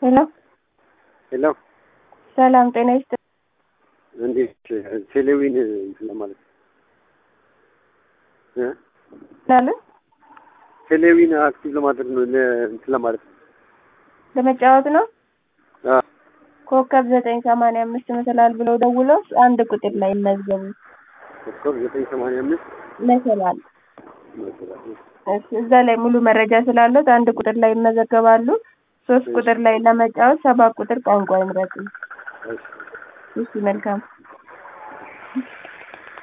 ሄሎ ሄሎ ሰላም ጤና ይስጥ እንዴት ቴሌዊን እንትን ለማለት እ ላለ ቴሌዊን አክቲቭ ለማድረግ ነው ለ- እንትን ለማለት ነው። ለመጫወት ነው። አ ኮከብ ዘጠኝ ሰማንያ አምስት መሰላል ብለው ደውለው አንድ ቁጥር ላይ ይመዝገቡ ኮከብ ዘጠኝ ሰማንያ አምስት መሰላል መሰለኝ። እሺ፣ እዛ ላይ ሙሉ መረጃ ስላለት አንድ ቁጥር ላይ ይመዘገባሉ። ሶስት ቁጥር ላይ ለመጫወት ሰባት ቁጥር ቋንቋ ይምረጡ። እሺ እሺ፣ መልካም